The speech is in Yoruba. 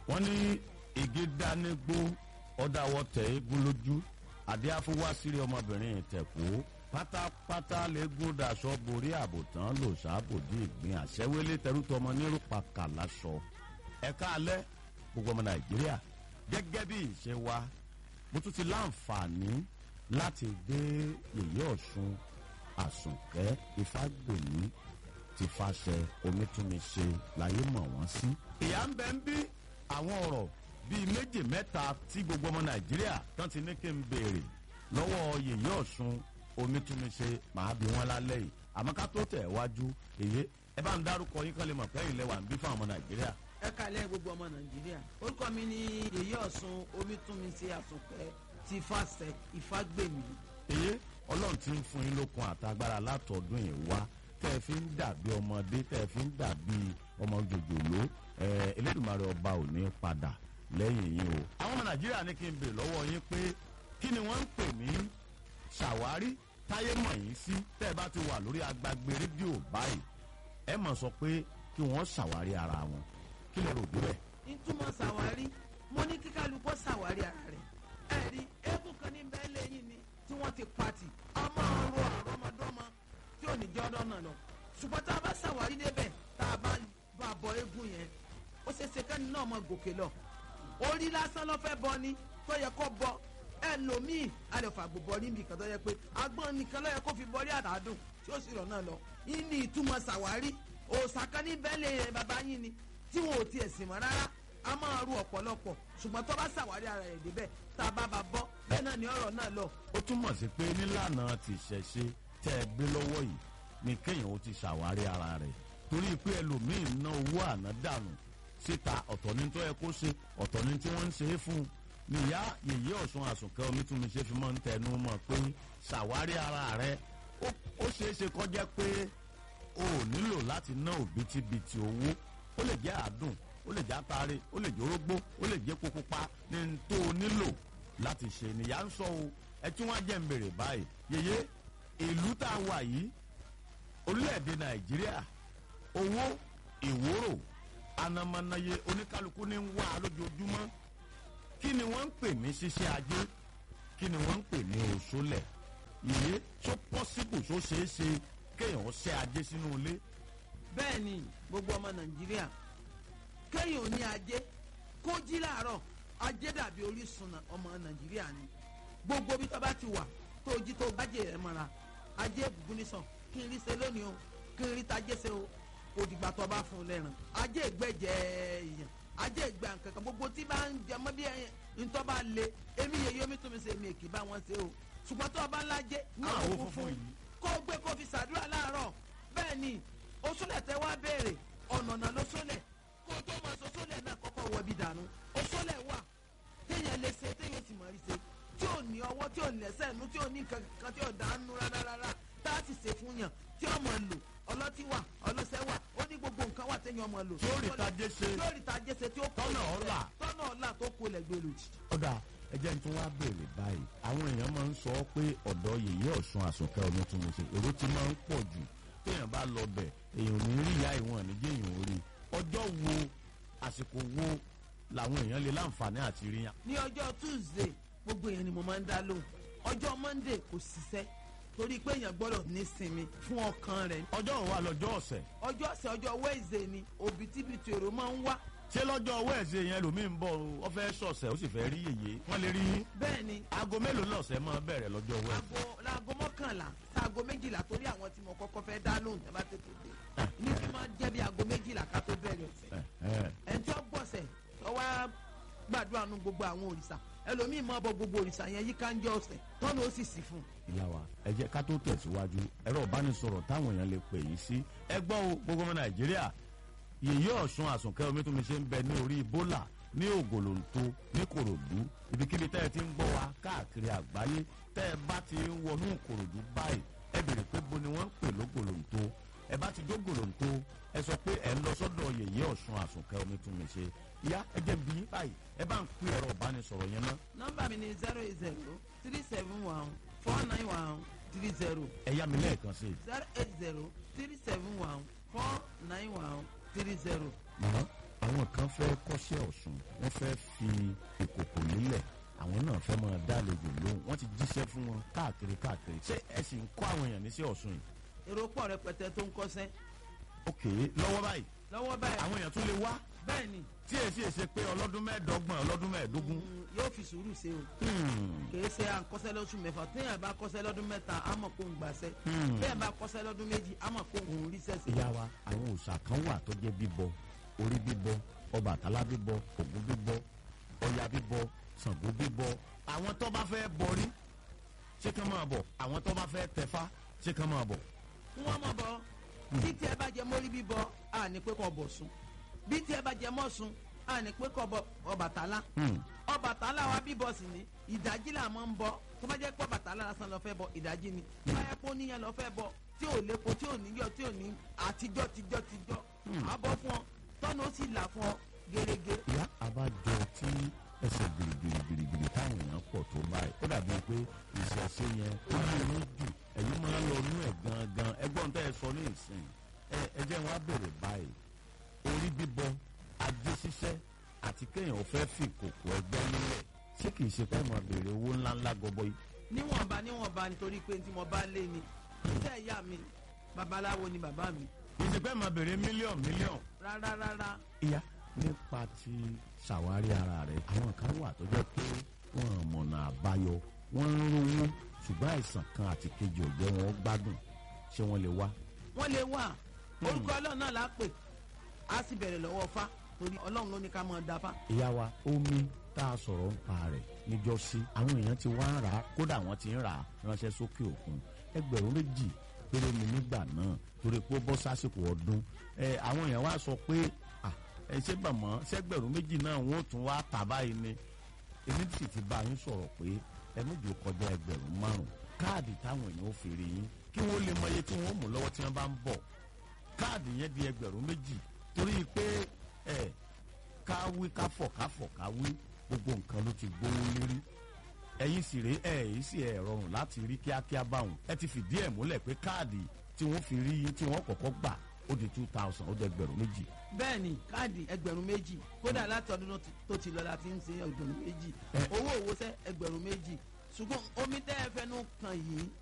wọ́n ní igi dánigbó ọ̀dàwọ̀ tẹ̀ eégún lójú àdé afúwásírí ọmọbìnrin ìtẹ̀kú pátápátá lẹ́gùn daṣọ borí àbòtán lò sábòdì ìgbín àṣẹwélé tẹrútọmọ nírúpa kàlásọ ẹ̀ka alẹ́ gbogbo ọmọ nàìjíríà gẹ́gẹ́ bí ìṣe wa mo tún ti láǹfààní láti gbé yèyé ọ̀ṣun àsùnkẹ́ ìfágbèmí ti fàṣẹ omítúnmiṣe láyé mọ̀ wọ́n sí. ìyá ń bẹ ń bí àwọn ọ̀rọ̀ bíi méjì mẹ́ta tí gbogbo ọmọ nàìjíríà tán ti ní kí n béèrè lọ́wọ́ yèyé ọ̀ṣun omítúnmiṣe màá bí wọ́n lálẹ́ yìí àmọ́ ká tó tẹ̀ wájú èyí ẹ bá ń dárúkọ yín kán lè mọ̀ pé ilẹ̀ wà ń bí fún ọmọ nàìjíríà. ẹ kàlẹ́ gbogbo ọmọ nàìjíríà orúkọ mi ni yèyé ọ̀sùn omítúnmiṣe àsùnkẹ́ ti fàṣẹ ìfágbèmí. èyí ọlọ́run ti ń fún yín lókun àtagbára látọ̀dún yìí wá tẹ́ ẹ fi ń dàbí ọmọdé tẹ́ ẹ fi ń dàbí ọmọ jòjòló ẹ elédùnmarè ọba ò ní padà lẹ́yìn yín o. àwọn ọmọ nàìjíríà ní kí n bèrè lọ́wọ́ yín pé kí ni wọ́n ń pè ní ṣàwárí táyé mọ̀ yín sí tẹ́ ẹ bá ti wà lórí agbágbé rédíò báyìí ẹ mọ̀ sọ pé kí wọ́n ṣàwárí ara wọn kí lè rò bíbẹ̀. ìtumọ̀ ṣàwárí mo ní kíkálukọ́ ṣàwárí ara rẹ̀ ẹ̀rí eégún kan ní bẹ́ẹ̀ lẹ́yìn ni tí wọ́n ti pati ọmọ ọrọ̀ àrọ́mọdọ́mọ tí ò ní jẹ́ ọdọ́ náà lọ ṣùgbọ́n tá a bá ṣàwárí débẹ̀ tá a bá bá bọ eégún yẹn ó ṣe ṣe kẹ́ni náà mọ gòkè lọ orí lásán ló fẹ́ bọ ni tó yẹ kó bọ ẹlòmíì alẹ́fàgbò bọ níbi kan tó yẹ pé agbọ́n nìkan ló yẹ kó fi bọ́rí àdádùn tí ó sì rọ̀ náà lọ ìní ìtumọ̀ ṣàwárí òòṣà kan ní bẹ́ẹ̀ lè bàbá yín ni tí wọn ò tiẹ̀ sìn mọ́ rárá a máa ru ọ̀pọ̀lọpọ̀ ṣùgbọ́n tó bá ṣàwárí ara rẹ̀ débẹ̀ tá a bá ba bọ́ bẹ́ẹ̀ náà ni ọ̀rọ̀ náà lọ. ó túmọ̀ sí pé nílànà ti ṣẹ̀ṣe tẹ́ ẹ gbé lọ́wọ́ yìí ni kéèyàn ó ti ṣàwárí ara rẹ̀ torí pé ẹlòmíín ná owó àná dànù síta ọ̀tọ̀ ní tó yẹ kó ṣe ọ̀tọ̀ ní tí wọ́n ń ṣe é fún un níyà yèyé ọ̀sùn àsùnkẹ́ omítúnmi ṣe fi máa ń tẹnu mọ́ pé ṣàwárí ara rẹ̀ ó ṣeé ṣe kọjá pé o ò nílò láti ná òbítíbitì owó ó lè jẹ́ àádùn ó lè jẹ́ àtàrí ó lè jẹ́ orógbó ó lè jẹ́ kókópa ní n tó o nílò láti ṣe nìyà ń sọ o ẹ tí wọ́n á jẹ́ ń bèrè báyìí yèyé ìlú tá a wà yìí orílẹ̀-èdè nàìjíríà owó ìwúrò anamanaye oníkálukú ní ń wá lójoojúmọ́ kí ni wọ́n ń pè ní ṣíṣe ajé kí ni wọ́n ń pè ní òṣòlẹ̀ yèyé tó pọ́sibù tó ṣeé ṣe kéèyàn ṣe ajé sínú ilé. bẹ́ẹ̀ ni gbogbo ọmọ nàìjíríà kéèyàn ò ní ajé kó jí láàárọ̀ ajé dàbí orísun ọmọ nàìjíríà ni gbogbo bí tó bá ti wà tó jí tó gbájé rẹ̀ mọ́ra ajé gbùgbù nìsàn kí n rí ṣe lónìí o kí n rí tajé ṣe o kò dìgbà tó bá fún un lẹ́ràn ajé ìgbẹ́jẹ èèyàn ajé ìgbà kankan gbogbo tí bá ń jẹ mọ́ bí ntọ́ bá le èmi yẹ yomi tó mi ṣe èmi èkì bá wọn ṣe o ṣùgbọ́n tó bá lájé ní àwọn funfun kó gbé kó fi ṣàdúrà láàárọ̀ bẹ́ẹ̀ ni oṣooṣẹ́ tẹ wá béèrè ọ̀nà ló sólẹ̀ kó tó máa sọ sólẹ̀ náà kọ́kọ́ wọ ibi dànù oṣooṣẹ́ wà téèyàn lè ṣe téèyàn sì mọ̀ rí ṣe tí ò ní ọwọ́ tí ò ní ẹsẹ̀ nú tí ò ní nǹkan kan tí ò dánú rárá rárá tá a sì ṣe fún yàn tí ọmọ lò ọlọ́tí wà ọlọ́sẹ̀ wà ó ní gbogbo nǹkan wà téèyàn ọmọ lò. tí ó rí tajé ṣe tí ó rí tajé ṣe tí ó kó tọ́nà ọ̀la tọ́nà ọ̀la tó kó lẹ́gbẹ̀ẹ́ lò. ọ̀dà ẹjẹ́ tí wọ́n á béèrè báyìí àwọn èèyàn máa ń sọ pé ọ̀dọ́ yèyé ọ̀ṣun àsùnkẹ́ omi tún mi ṣe èrò ti máa ń pọ̀ jù téèyàn bá lọ bẹ̀ èèyàn ò ní rí ìyá ìwọ̀n níjẹ́ èèyàn ò rí ọjọ́ wo àsìkò wo làwọn èèyàn lè láǹfààní àti rí yàn. ní ọjọ́ tuesday gbogbo èèyàn ni mo máa ń dá lóhùn ọjọ́ monday kò ṣiṣẹ́ torí pé èèyàn gbọ́dọ̀ ní sinmi fún ọkàn rẹ̀. ọjọ́ òun wà lọ́jọ́ ọ̀sẹ̀. ọjọ́ ọ̀sẹ̀ ọjọ́ wednesday ni òbítíbitì èrò máa ń wá. ṣé lọ́jọ́ wẹ́ẹ̀sì yẹn lòmíì ń bọ̀ ọ fẹ́ sọ̀sẹ̀ ó sì fẹ́ rí yèyé wọ́n lè rí yín. bẹ́ẹ̀ ni. aago mélòó lọ́sẹ̀ máa bẹ̀rẹ̀ lọ́jọ́ wẹ́ẹ̀sì. aago laago mọ́kànlá sáago méjìlá torí àwọn tí mo kọ́kọ́ fẹ́ dá lóhùn tẹ́ bá tètè dé. ní kí n máa jẹ́ bí aago méjìlá ká tó bẹ̀rẹ̀ ọ̀sẹ̀. ẹ̀ ń tí ó gbọ̀sẹ̀ ọ wá gbàdúrà nu gbogbo àwọn òrìṣà ẹlòmíì máa bọ gbogbo òrìṣà yẹn yíká ń jẹ ọ̀sẹ̀ tọ́nu ó sì sí fún un. ìyá wa ẹ jẹ́ ká tó tẹ̀síwájú ẹ̀rọ ìbánisọ̀rọ̀ táwọn èèyàn lè pè yín sí ẹ gbọ́ o gbogbo ọmọ nàìjíríà yèyé ọ̀ṣun àsùnkẹ́ omi tó mi ṣe ń bẹ ní orí bólà ní ògòlòǹtó ní kòròdú ibikíbi tẹ́ ẹ ti ń gbọ́ wa káàkiri àgbáyé tẹ́ ẹ bá ti ń wọnú kòròdú báyìí ẹ bèrè pé bo ni wọ́n ń pè lógòlòǹtó ẹ bá ti dógòlòǹtó ẹ sọ pé ẹ ń lọ sọ́dọ̀ yèyé ọ̀ṣun àsùnkẹ́ omi tó mi ṣe ìyá ẹ jẹ́ bí yín báyìí ẹ bá ń pín ẹ̀rọ ìbánisọ̀rọ̀ yẹn ná. nọ́mbà mi ni zero eight zero three seven one four nine one three zero ẹ yá mi lẹ́ẹ̀kan sí i. zero eight zero three seven one four nine one three zero mọ̀nà àwọn kan fẹ́ kọ́ṣẹ́ ọ̀ṣun wọ́n fẹ́ fi ìkòkò nílẹ̀ àwọn náà fẹ́ máa dálejò lóhùn wọ́n ti jíṣẹ́ fún wọn káàkiri káàkiri ṣé ẹ sì ń kọ́ àwọn èèyàn níṣẹ́ ọ̀ṣun yìí. èrò pọ̀ rẹpẹtẹ tó ń kọ́ṣẹ́ ok lọ́wọ́ báyìí lọ́wọ́ báyìí àwọn èèyàn tún lè wá bẹ́ẹ̀ ni tí èsì èsè pé ọlọ́dún mẹ́ẹ̀ẹ́dọ́gbọ̀n ọlọ́dún mẹ́ẹ̀ẹ́dógún. mm, yóò fi sùúrù ṣe o Hmm. kìí ṣe à ń kọ́ṣẹ́ lọ́sùn mẹ́fà téèyàn bá kọ́ṣẹ́ lọ́dún mẹ́ta á mọ̀ kó ń gbàṣẹ́ Hmm. téèyàn bá kọ́ṣẹ́ lọ́dún méjì á mọ̀ kó ń rí sẹ́sẹ́. ìyá wa àwọn òòṣà kan wà tó jẹ́ bíbọ orí bíbọ ọbàtálá bíbọ ògún bíbọ ọya bíbọ ṣàngó bíbọ àwọn tó bá fẹ́ bọrí ṣé kán máa bọ̀ àwọn tó bá fẹ́ tẹ̀fá ṣé kán máa bọ̀. wọ́n mọ̀ bọ́ bí tí ẹ bá jẹ mórí bíbọ á ní pé kọ́ bọ̀ sùn bí tí ẹ bá jẹ mọ́ sùn á ní pé kọ́ bọ Ọbàtálá Hmm. Ọbàtálá wa bíbọ sí ni ìdájí là máa ń bọ tó bá jẹ́ pé Ọbàtálá lásán lọ fẹ́ bọ ìdájí ni tó bá yẹ kó níyẹn lọ fẹ́ bọ tí ò lépo tí ò níyọ tí ò ní àtijọ́ tijọ́ tijọ́ àbọ̀ fún ọ tọ́nu ó sì là fún ọ gẹ́gẹ́ ìyá àbájọ tí ẹsẹ̀ gbìrìgbìrìgbìrì táwọn èèyàn pọ̀ tó báyìí ó dàbí pé ìṣẹ̀ṣe yẹn ó máa ń jù ẹ̀yin máa ń lọ inú ẹ̀ gangan ẹgbọ́n tẹ́ ẹ sọ ní ìsìn ẹ ẹ jẹ́ wọn á bèrè báyìí orí bíbọ ajé ṣiṣẹ́ àti kéèyàn ò fẹ́ fi kòkò ẹgbẹ́ nílẹ̀ ṣé kìí ṣe pé mo béèrè owó ńláńlá gọbọi níwọ̀nba níwọ̀nba nítorí pé tí mo bá lé ni iṣẹ́ ìyá mi babaláwo ni bàbá mi kìí ṣe pé mo béèrè mílíọ̀n mílíọ̀n. rárá rárá ìyá nípa ti ṣàwárí ara rẹ̀ àwọn kan wà tó jẹ́ pé wọ́n mọ̀nà àbáyọ wọ́n ń rówó ṣùgbọ́n àìsàn kan àti kejì ò jẹ́ wọn gbádùn ṣé wọ́n lè wá. wọ́n lè wà orúkọ ọlọ́run náà la pè á sì bẹ̀rẹ̀ lọ́wọ́ fá torí ọlọ́run ló ní ká máa da fá. ìyá wa omi tá a sọ̀rọ̀ ń pa rẹ̀ níjọ́sí àwọn èèyàn ti wá ń rà á kódà wọ́n ti ń rà á ránṣẹ́ sókè òkun ẹgbẹ̀rún méjì péré ni nígbà náà torí pé ó bọ́ sásìkò ọdún ẹ àwọn èèyàn wá sọ pé à, ẹ ṣé bàmọ́ ṣẹ́gbẹ̀rún méjì náà wọ́n ó tún wá tà báyìí ni èmi sì ti bá yín sọ̀rọ̀ pé ẹ méjì ó kọjá ẹgbẹ̀rún márùn káàdì táwọn èèyàn ó fi rí yín kí wọ́n lè mọ iye tí wọ́n mú lọ́wọ́ tí wọ́n bá ń bọ̀ káàdì yẹn di ẹgbẹ̀rún méjì torí pé ẹ káwí káfọ̀ káfọ̀ káwí gbogbo nǹkan ló ti gbówó lérí ẹ̀yin sì rèé ẹ̀ èyí sì ẹ̀ rọrùn láti rí kíákíá báwọn ẹ ti fìdí ẹ̀ múlẹ̀ pé káàdì tí wọ́n fi rí yín tí wọ́n kọ́kọ́ gbà ó di two thousand ó di ẹgbẹ̀rún méjì bẹ́ẹ̀ ni káàdì ẹgbẹ̀rún méjì kódà láti ọdún tó ti- tó ti lọ la ti ń ṣe ẹgbẹ̀rún méjì Ẹ. owó òwò sẹ́ ẹgbẹ̀rún méjì ṣùgbọ́n omi tẹ́ ẹ fẹ́nu kan yìí